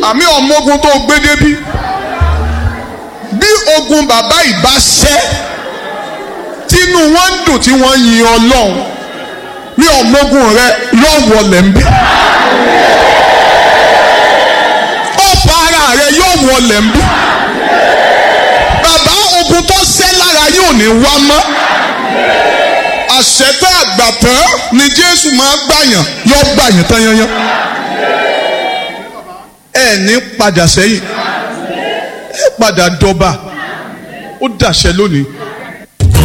àmì ọmọ ogun tó gbé débí bí ogun bàbá ìbá ṣẹ́ tínú wọn ń dùn tí wọ́n yin ọlọ́run ní ọmọ ogun rẹ yóò wọlé ń bí ọ̀pọ̀ ara rẹ yóò wọlé ń bí bàbá ogun tó ṣẹ́ lára yóò ní wá mọ́ àṣetá àgbàtàn ni jésù máa gbàyàn yóò gbàyàn tán yányán ẹ ní padà sẹ́yìn ẹ padà dọba ó dàṣẹ lónìí